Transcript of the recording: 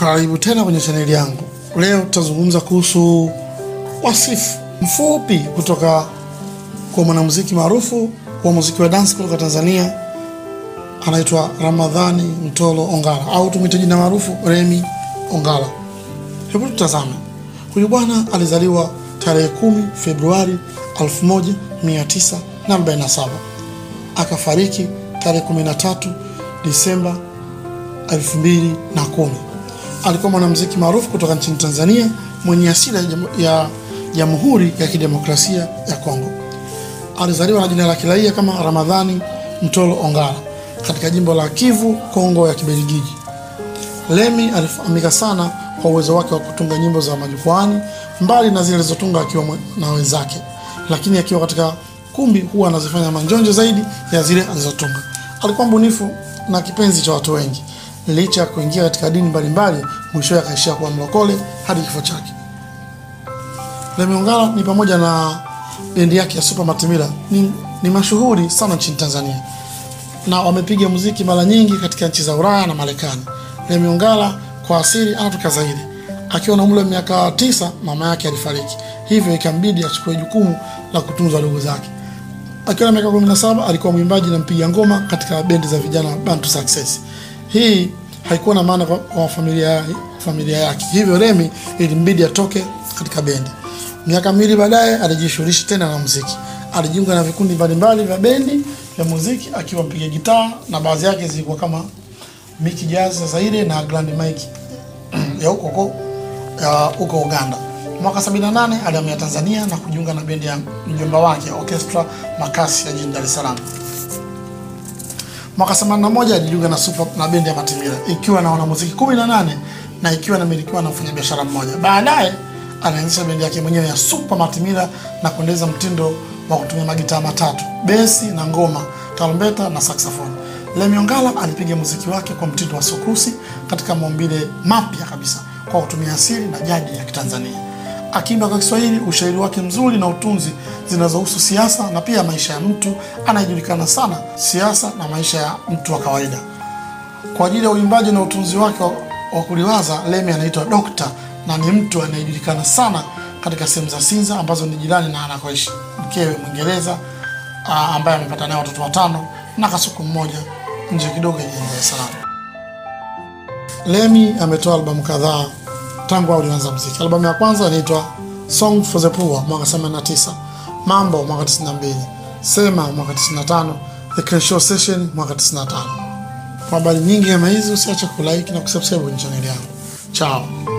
Karibu tena kwenye chaneli yangu. Leo tutazungumza kuhusu wasifu mfupi kutoka kwa mwanamuziki maarufu wa muziki wa dance kutoka Tanzania, anaitwa Ramadhani Mtolo Ongala au tumwite jina maarufu Remi Ongala. Hebu tutazame. Huyu bwana alizaliwa tarehe kumi Februari 1947 akafariki tarehe 13 Disemba 2010. Alikuwa mwanamuziki maarufu kutoka nchini Tanzania mwenye asili ya jamu- ya Jamhuri ya Kidemokrasia ya Kongo. Alizaliwa na jina la kiraia kama Ramadhani Mtolo Ongala katika jimbo la Kivu, Kongo ya Kibelgiji. Lemi alifahamika sana kwa uwezo wake wa kutunga nyimbo za majukwaani mbali na zile alizotunga akiwa mwe- na wenzake, lakini akiwa katika kumbi huwa anazifanya manjonjo zaidi ya zile alizotunga. Alikuwa mbunifu na kipenzi cha watu wengi, licha ya kuingia katika dini mbalimbali, mwishowe akaishia kuwa mlokole hadi kifo chake. Lemi Ongala ni pamoja na bendi yake ya Super Matimila ni, ni mashuhuri sana nchini Tanzania na wamepiga muziki mara nyingi katika nchi za Ulaya na Marekani. Lemi Ongala kwa asili anatoka Zaire. Akiwa na umri wa miaka tisa, mama yake alifariki, hivyo ikambidi achukue jukumu la kutunza ndugu zake. Akiwa na miaka 17 alikuwa mwimbaji na mpiga ngoma katika bendi za vijana Bantu Success. Hii haikuwa na maana kwa, kwa familia, familia yake, hivyo Remi ilimbidi atoke katika bendi. Miaka miwili baadaye alijishughulisha tena na muziki. Alijiunga na vikundi mbalimbali vya bendi vya muziki akiwa mpiga gitaa na baadhi yake zilikuwa kama Miki Jazz za Zaire na Grand Mike ya huko huko ya huko Uganda. Mwaka 78 alihamia Tanzania na kujiunga na bendi ya mjomba wake Orchestra Makasi ya jijini Dar es Salaam. Mwaka 81 alijiunga na Super na bendi ya Matimira ikiwa na wanamuziki 18 na ikiwa inamilikiwa na mfanyabiashara mmoja. Baadaye alianzisha bendi yake mwenyewe ya Super Matimira na kuendeleza mtindo wa kutumia magitaa matatu, besi na ngoma, tarumbeta na saxophone. Lemi Ongala alipiga muziki wake kwa mtindo wa sokusi katika maumbile mapya kabisa kwa kutumia asili na jadi ya Kitanzania. Akiimba kwa Kiswahili, ushairi wake mzuri na utunzi zinazohusu siasa na pia maisha ya mtu anayejulikana sana siasa na maisha ya mtu wa kawaida. Kwa ajili ya uimbaji na utunzi wake wa, wa kuliwaza, Lemi anaitwa Dokta na ni mtu anayejulikana sana katika sehemu za Sinza ambazo ni jirani na anakoishi mkewe Mwingereza ah, ambaye amepata naye watoto watano na kasuku mmoja nje kidogo ya jijini Dar es Salaam. Lemi ametoa albamu kadhaa tangu alianza muziki. Albamu ya kwanza inaitwa Song for the Poor mwaka 89, Mambo mwaka 92, Sema mwaka 95, The Crenshaw Session mwaka 95. Kwa habari nyingi kama hizi usiache kulike na kusubscribe kwenye channel yangu. Chao.